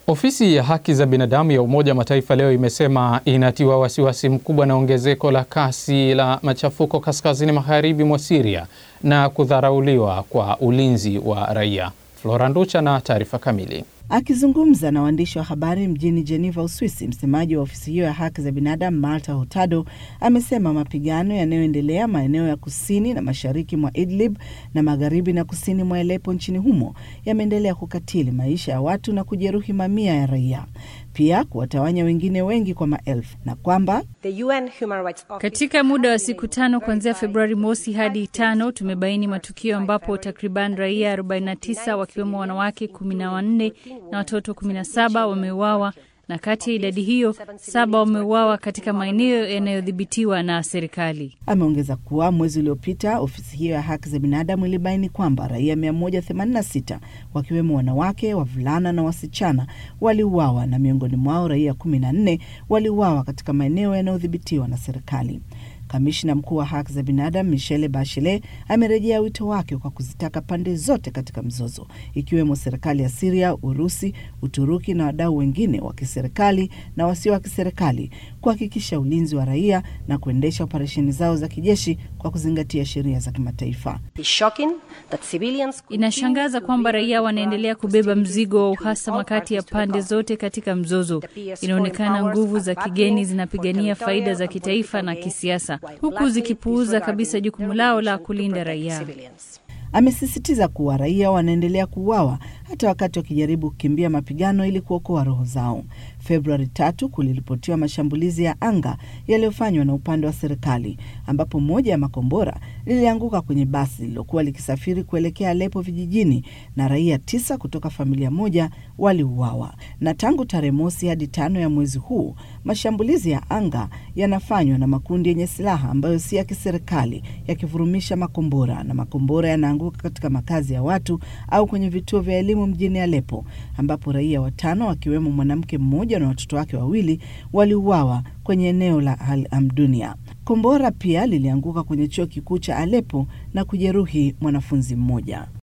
Ofisi ya haki za binadamu ya Umoja wa Mataifa leo imesema inatiwa wasiwasi mkubwa na ongezeko la kasi la machafuko kaskazini magharibi mwa Syria na kudharauliwa kwa ulinzi wa raia. Flora Nducha na taarifa kamili. Akizungumza na waandishi wa habari mjini Geneva, Uswisi, msemaji wa ofisi hiyo ya haki za binadamu Malta Hurtado amesema mapigano yanayoendelea maeneo ya kusini na mashariki mwa Idlib na magharibi na kusini mwa Aleppo nchini humo yameendelea kukatili maisha ya watu na kujeruhi mamia ya raia, pia kuwatawanya wengine wengi kwa maelfu, na kwamba katika muda wa siku tano kuanzia Februari mosi hadi tano tumebaini matukio ambapo takriban raia 49 wakiwemo wanawake 14 na watoto 17 wameuawa na kati ya idadi hiyo saba wameuawa katika maeneo yanayodhibitiwa na serikali. Ameongeza kuwa mwezi uliopita ofisi hiyo ya haki za binadamu ilibaini kwamba raia 186 wakiwemo wanawake, wavulana na wasichana waliuawa na miongoni mwao raia 14 waliuawa katika maeneo yanayodhibitiwa na serikali. Kamishna mkuu wa haki za binadamu Michelle Bachelet amerejea wito wake kwa kuzitaka pande zote katika mzozo ikiwemo serikali ya Siria, Urusi, Uturuki na wadau wengine wa kiserikali na wasio wa kiserikali kuhakikisha ulinzi wa raia na kuendesha operesheni zao za kijeshi kwa kuzingatia sheria za kimataifa. Inashangaza kwamba raia wanaendelea kubeba mzigo wa uhasama kati ya pande zote katika mzozo. Inaonekana nguvu za kigeni zinapigania faida za kitaifa na kisiasa huku zikipuuza kabisa jukumu lao la kulinda raia. Amesisitiza kuwa raia wanaendelea kuuawa hata wakati wakijaribu kukimbia mapigano ili kuokoa roho zao. Februari tatu kuliripotiwa mashambulizi ya anga yaliyofanywa na upande wa serikali ambapo moja ya makombora lilianguka kwenye basi lililokuwa likisafiri kuelekea Alepo vijijini na raia tisa kutoka familia moja waliuawa. Na tangu tarehe mosi hadi tano ya mwezi huu mashambulizi ya anga yanafanywa na makundi yenye silaha ambayo si ya kiserikali yakivurumisha makombora na makombora yanaanguka katika makazi ya watu au kwenye vituo vya elimu mjini Alepo ambapo raia watano wakiwemo mwanamke mmoja na watoto wake wawili waliuawa kwenye eneo la Al Amdunia. Kombora pia lilianguka kwenye chuo kikuu cha Alepo na kujeruhi mwanafunzi mmoja.